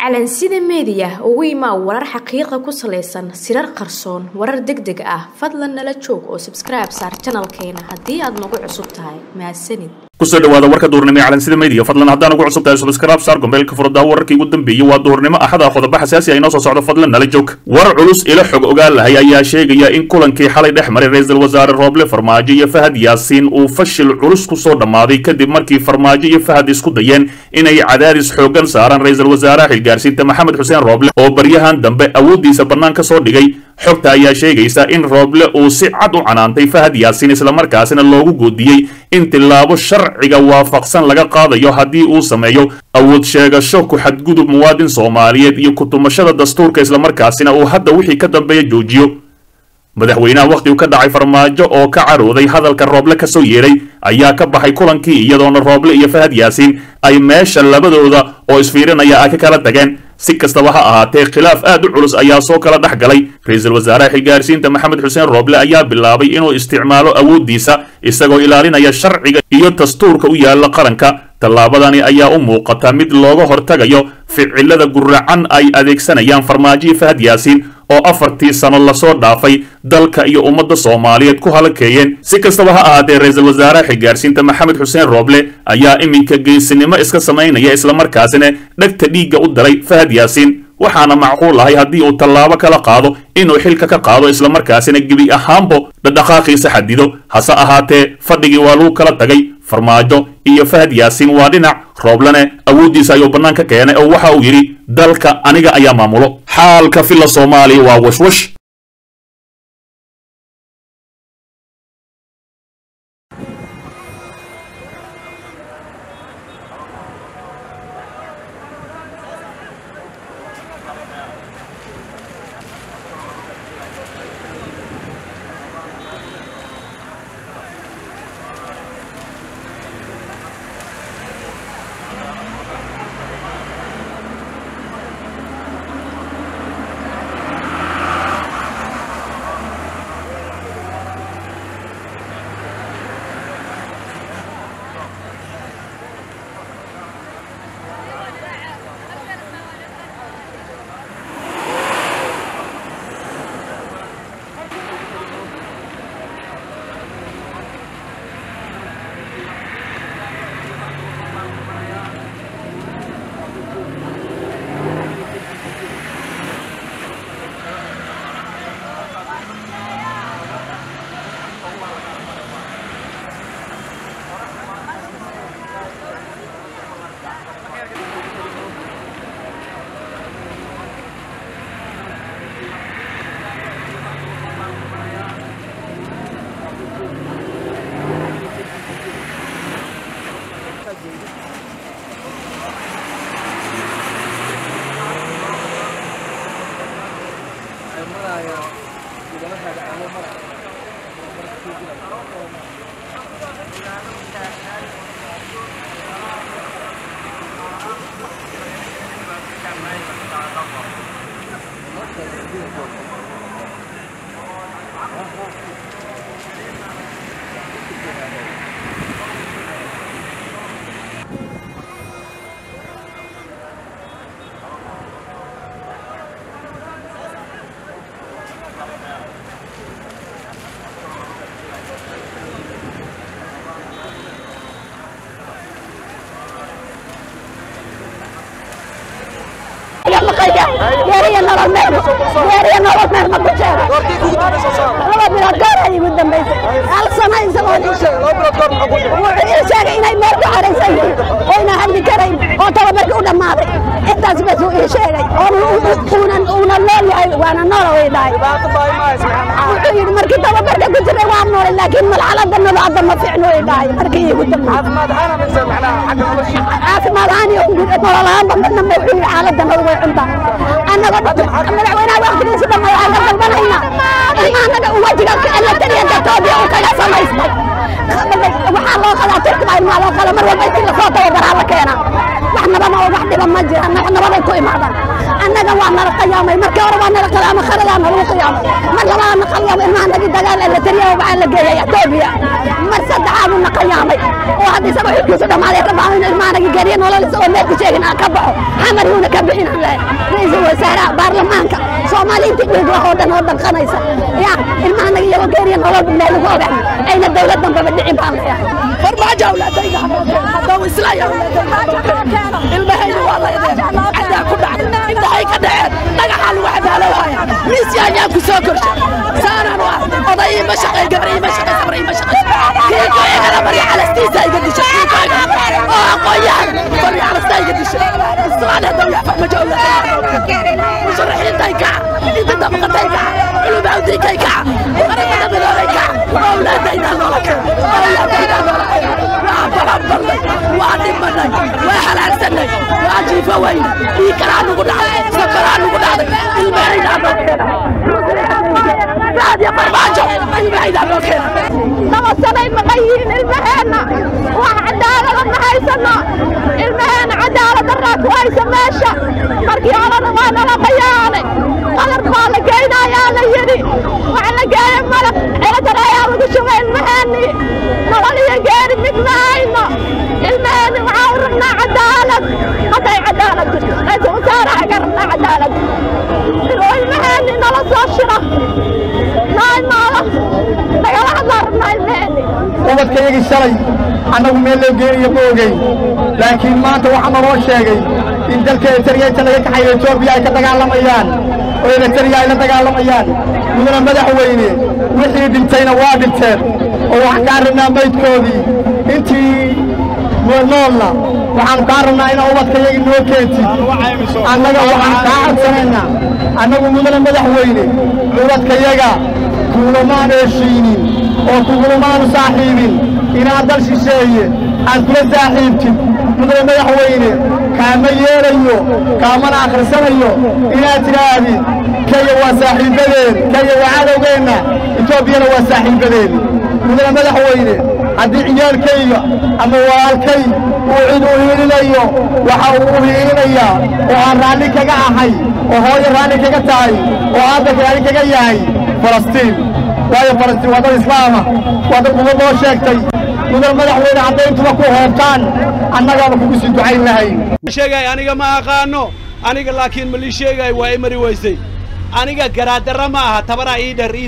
calansida meediya ugu imaa warar xaqiiqa ku salaysan sirar qarsoon warar deg deg ah fadlan nala joog oo sabskribe saar janalkeena haddii aad nagu cusub tahay mahadsanid kusoo dhawaada warka duurnimo ee calansida media fadlan haddaan ugu cusub tahay subscribe saar gombeelka furdaa wararkii ugu dambeeyey waa duurnimo axada qodobo xasaasi ah inoo soo socdo fadlan nala joog war culus ila xog ogaal lahay ayaa sheegaya in kulankii xalay dhex maray ra-iisul wasaare rooble farmaajo iyo fahad yaasiin uu fashil culus ku soo dhammaaday kadib markii farmaajo iyo fahad isku dayeen inay cadaadis xooggan saaraan ra-iisul wasaaraha xilgaarsiinta maxamed xuseen rooble oo baryahan dambe awooddiisa bannaan ka soo dhigay xogta ayaa sheegaysa in rooble uu si cad u canaantay fahad yaasiin islamarkaasina loogu goodiyey in tilaabo sharciga waafaqsan laga qaadayo haddii uu sameeyo awood sheegasho ku xadgudub muwaadin soomaaliyeed iyo kutumashada dastuurka islamarkaasina uu hadda wixii ka dambeeya joojiyo madaxweynaha wakhtigu ka dhacay farmaajo oo ka carooday hadalka rooble ka soo yeeray ayaa ka baxay kulankii iyadoona rooble iyo fahad yaasiin ay meesha labadooda oo isfiirinaya ay ka kala tageen si kastaba ha ahaatee khilaaf aad u culus ayaa soo kala dhex galay ra-iisul wasaaraha xilgaarsiinta maxamed xuseen rooble ayaa bilaabay inuu isticmaalo awooddiisa isagoo ilaalinaya sharciga iyo dastuurka u yaalla qaranka tallaabadani ayaa u muuqata mid looga hortagayo ficilada guracan ay adeegsanayaan farmaajo iyo fahad yaasiin oo afartii sano lasoo dhaafay dalka iyo ummadda soomaaliyeed ku halakeeyeen si kastaba ha ahaatee ra-iisul wasaaraha xilgaarsiinta maxamed xuseen rooble ayaa iminka geesinimo iska samaynaya islamarkaasina dhegta dhiigga u daray fahad yaasiin waxaana macquul ahay haddii uu tallaabo kala qaado inuu xilka ka qaado islamarkaasina gebi ahaanbo dhadhaqaaqiisa xadido hase ahaatee fadhigii waa lagu kala tagay farmaajo iyo fahad yaasiin waa dhinac rooblene awooddiisa ayuu bannaan ka keenay oo waxa uu yidhi dalka aniga ayaa maamulo xaalka filla soomaaliya waa washwash geeriya nolol meel geeriya nolol meel ma ku sheega laba bilood goor ay igu dambaysay hal sano isagoo wuxuu ii sheegay inay meel ku xaraysan yihiin oyna hadli karayn oo tababarkii u dhammaaday intaas bas uu ii sheegay uunan uuna nool yahay waana noola way dhahay wuxuu yidhi markii tababarka ku jiray waa noolay laakiin malxalada nolo hadda ma fiicno way dhahay markii iigu dambaysay caafimaad ahaan iyo nolol ahaanba midna ma wuxuu yidhi xaaladda nolol way cuntaa annaga madaxweynaha waqtigiisa dhamma waxaan ka dalbanaynaa in annaga wajiga elatariyanka etoobiya uu kaga samaystay waxaa loo qadaa turkiba ilmaa loo qada mar walba intii lasoo tababaraa la keenaa wax nabama oo wax dhiba ma jira wax nabaday ku imaadaan annaga waa nala qiyaamay markii hore waa nala qiyaamay kharadaa nalagu qiyaamay mar labaadna qiyaamay ilmaha nagi dagaal ee la tariya waxaa la geeyay etoobiya mar saddexaaduu na qiyaamay oo hadda isagoo xilkiisu dhammaaday ka baxo in ilmaha nagi geeriya nolol isagoo meelku sheegin aan ka baxo xamar yuuna ka bixin aan lehay ra-iisul wasaaraha baarlamaanka soomaaliinta dhiig wax oo dhan oo danqanaysa ya ilmaha nagi iyagoo geeriya nolol meel lagu ogax ayna dowlad dambaba dhicin baan leeyahay farmaajo awlaadayda haddau islaya ilmahayna waa laydeen cadaa ku dhacay intahay ka dhaceen dhagaxaa lagu cadaalowhaya miisyaanyaan ku soo korsha saanaan u ah oday ima shaqay gabar ima shaqay sabar ima shaqay kiiko igala barya calastiisa iga disha kiiko igala oo aqoonyahan barya calastaa iga disha islaana dawla farmaajo awlaadayda musharaxiintay kaca inta dabaqatay kaca culumawdinkay kaca qaramada midoobay kaca awlaadayda noola kaca awlaadayda noola kaca waa balanbalnay waa dhimanay waa halaagsanay waa jiifo weyne ii kalaa nugu dhacday safaraa nugu dhacday ilmahaydaa noo keena raadiyo farmaajo ilmahaydaa noo keena laba sanay maqan yihiin ilmaheenna wax cadaalada ma haysano ilmaheenna cadaalad daraa ku haysa meesha markii horena waa nala qayaanay qadar baa la geynayaa la yidhi waxa la geeyay malab ciladar ayaa lagu shubay ilmaheennii nolol iyo geeri mid ma hayno ilmaheenni waxaa u rabnaa cadaalad hadday cadaalad jirto ra-iisul wasaaraha ka rabnaa cadaalad inuu ilmaheenni nala soo shiro noo imaado nagala hadlaa rabnaa ilmaheenni ubadkayagii shalay annagu meel loo geeniyo ma ogeyn laakiin maanta waxaa naloo sheegay in dalka eritariya inta laga kaxayo etoobiya ay ka dagaalamayaan oo eritariya ay la dagaalamayaan mudana madaxweyne wixii dhintayna waa dhinteen oo waxaan kaa rabnaa maydkoodii intii noolna waxaanu kaa rabnaa inaa ubadkayagii noo keentid annaga waxaan kaa codsanaynaa annagu mudana madaxweyne ubadkayaga kugulamaanu heshiinin oo kugulamaanu saaxiibin inaad dal shisheeye aad kula saaxiibtid mudane madaxweyne kaama yeelayo kaamana akhrisanayo inaad tidhaahdid kaya waa saaxiibbadeen kaya waa cadowgeenna etoobiyana waa saaxiibbadeen mudane madaxweyne haddii ciyaalkayga ama walaalkay uu cid u hiilinayo waxa uu u hiilinayaa oo aan raalli kaga ahay oo hooyo raalli kaga tahay oo aabba raalli kaga yahay falastiin waayo falastiin waa dad islaama waa dad uga loo sheegtay mudan madaxweyne hadday intuba ku hoobtaan annagaaba kugu sii ducayn lahayn sheegay aniga ma aqaano aniga laakiin ma lii sheegay waa i mari weysay aniga garaadara ma aha tabaraa ii dher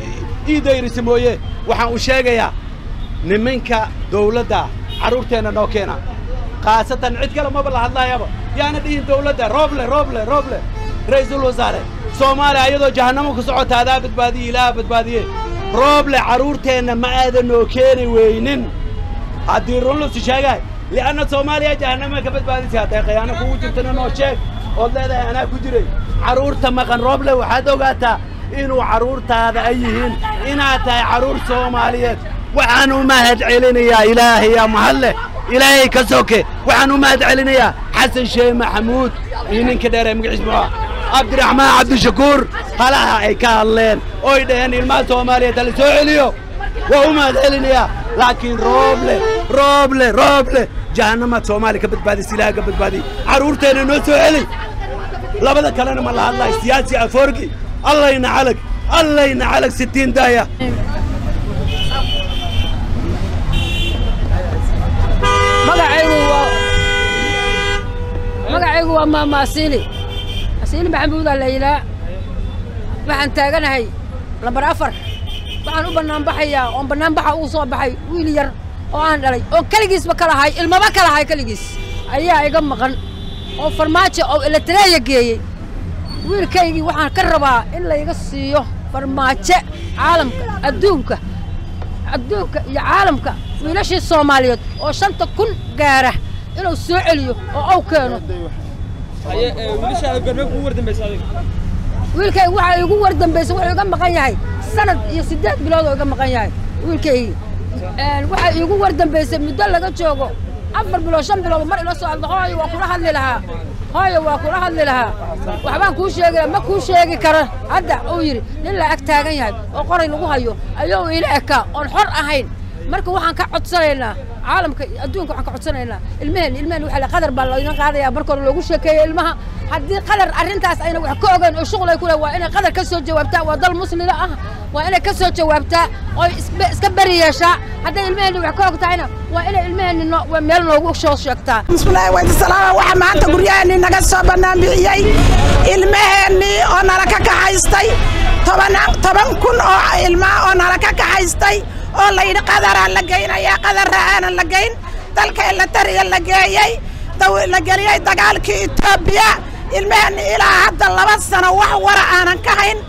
ii dayrisa mooye waxaan u sheegayaa niminka dawladda carruurteenna noo keena khaasatan cid kale maba la hadlaayaba yaana dhihin dawladda rooble rooble rooble ra'iisul wasaare soomaaliya ayadoo jahannamo ku socota adaa badbaadiye ilaaha badbaadiye rooble carruurteenna ma aadan noo keeni weynin haddii run lusi sheegahay li'anna soomaaliya jahannama ka badbaadisay hadday khiyaano kugu jirtana noo sheeg ood leedahay anaa ku jiray carruurta maqan rooble waxaad ogaataa inuu carruurtaada ay yihiin inaad tahay carruur soomaaliyeed waxaan u mahad celinayaa ilaahayaa mahadleh ilaahay ka soke waxaan u mahad celinayaa xasan sheeh maxamuud iyo ninka dheer ee magaciis muxuu ah cabdiraxmaan cabdishakuur halaha ay ka hadleen oy dhaheen ilmaha soomaaliyeed hala soo celiyo waa u mahad celinayaa laakiin rooble rooble rooble jahannamaad soomaaliya ka badbaadis ilaaha ka badbaadiy carruurteenna noo soo celi labada kalena ma la hadlaay siyaasi afoorgi allayna calag allayna calag sittiin daaya magacaygu waa magacaygu waa maama asiili asiili maxamuudaa la yidhaa waxaan taaganahay lambar afar waxaan u bannaanbaxayaa oon bannaanbaxa ugu soo baxay wiil yar oo aan dhalay oon keligiisba ka lahay ilmaba ka lahay keligiis ayaa iga maqan oo farmaajo oo eletareeya geeyey wiilkaygii waxaan ka rabaa in layga siiyo farmaajo caalamka adduunka adduunka iyo caalamka wiilashii soomaaliyeed oo shanta kun gaara inuu soo celiyo oo aw keeno wiilkayga waxaa igu war dambaysa wuxuu iga maqan yahay sanad iyo siddeed bilood oo iga maqan yahay wiilkaygii waxaa iigu war dambaysay muddo laga joogo afar bilood shan bilood mar ila soo hadlo hooyo waa kula hadli lahaa hooyo waa kula hadli lahaa waxbaan kuu sheegi lahaa ma kuu sheegi karo hadda uu yidhi nin la ag taagan yahay oo qoray lagu hayo ayuu ila ekaa oon xor ahayn marka waxaan ka codsanaynaa caalamka iyo adduunka waxaan ka codsanaynaa ilmaheen ilmaheen waxaa la qadar baa laydin qaadayaa marka hore loogu sheekeeya ilmaha haddii qadar arrintaas ayna wax ka ogeyn oo shuqul ay ku leh waa inay qadar ka soo jawaabtaa waa dal muslima ah waa inay ka soo jawaabtaa oo isbe- iska beri yeeshaa hadday ilmaheenni wax ka og tahayna waa inay ilmaheenni no- waa meel noogu soo sheegtaa bismillaahi waysalaama waxaa maanta guryaheennii naga soo bannaan bixiyey ilmaheennii oo nala ka kaxaystay tobanaan toban kun oo ilmaa oo nala ka kaxaystay oo layidhi qadaraa la geynayaa qadara aanan la geyn dalka elatariga la geeyey daw- la geliyey dagaalkii etoobiya ilmaheennii ilaa hadda laba sano wax wara aanan ka hayn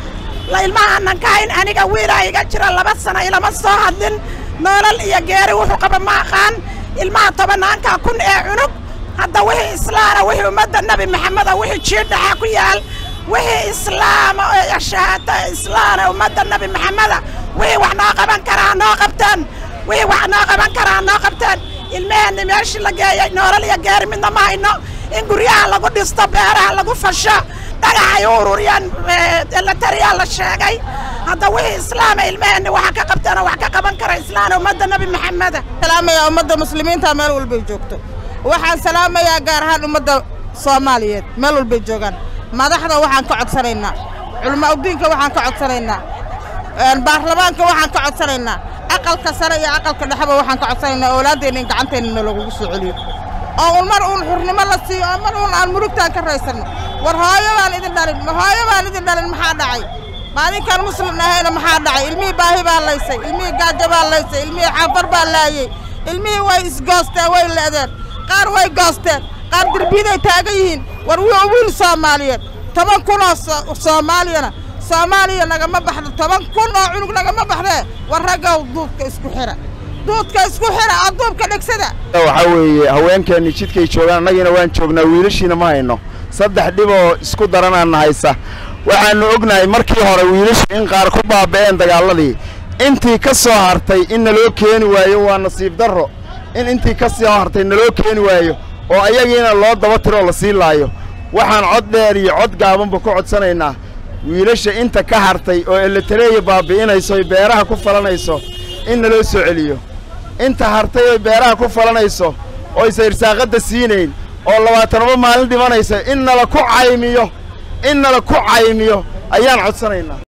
la ilmaha aanan ka hayn aniga wiilaa iga jira laba sano ilama soo hadlin noolal iyo geeri wuxuu qaba ma aqaan ilmaha tobanaanka kun ee cunug hadda wixii islaana wixii ummadda nebi maxameda wixii jiidhaxa ku yaal wixii islaama oo shahaata islaana ummadda nebi maxameda wixii wax noo qaban karaa noo qabteen wixii wax noo qaban karaa noo qabteen ilmaheenni meeshii la geeyey noolal iyo geeri midna ma hayno in guryaha lagu dhisto beeraha lagu fasho dhagaxay u ururiyaan elatariyaa la sheegay hadda wixii islaama ilmaheenni waxa ka qabteen oo wax ka qaban kara islaana ummadda nebi maxameda salaamayaa ummadda muslimiinta meel walbay joogto waxaan salaamayaa gaar ahaan ummadda soomaaliyeed meel walbay joogaan madaxda waxaan ka codsanaynaa culamaa udiinka waxaan ka codsanaynaa een, baarlamaanka waxaan ka codsanaynaa aqalka sare iyo aqalka dhexeba waxaan ka codsanaynaa oolaadeenna in gacanteennana lagugu soo celiyo oo un mar uun xurnimo la siiyo oo mar uun aan murugtaan ka raysanno war hooyo baan idin dhalin ma hooyo baan idin dhalin maxaa dhacay ma adinkaan muslim ahayna maxaa dhacay ilmihii baahi baa laysay ilmihii gaajo baa laysay ilmihii xafar baa laayey ilmihii way isgoosteen way le'deen qaar way goosteen qaar derbiyaday taagan yihiin war wii wiil soomaaliyeed toban kun oo so- soomaaliyana soomaaliya nagama baxdo toban kun oo cunug nagama baxdee war raggow duudka isku xira duudka isku xira oo duubka dhegsada waxaa weeye haweenkeenni jidkay joogaan annagiina waan joognaa wiilashiina ma hayno saddex dhib oo isku daranaana haysa waxaannu ognahay markii hore wiilashu in qaar ku baaba'een dagaalladii intii ka soo hartay in naloo keeni waayo waa nasiib darro in intii ka soo hartay naloo keeni waayo oo ayagiina loo daba tiroo la sii laayo waxaan cod dheer iyo cod gaabanba ku codsanaynaa wiilasha inta ka hartay oo eletareeya baabi'inayso oy beeraha ku falanayso in naloo soo celiyo inta hartay oy beeraha ku falanayso oysa irsaaqadda siinayn oo labaatanaba maalin dhimanaysa in nala ku caymiyo in nala ku caymiyo ayaan codsanaynaa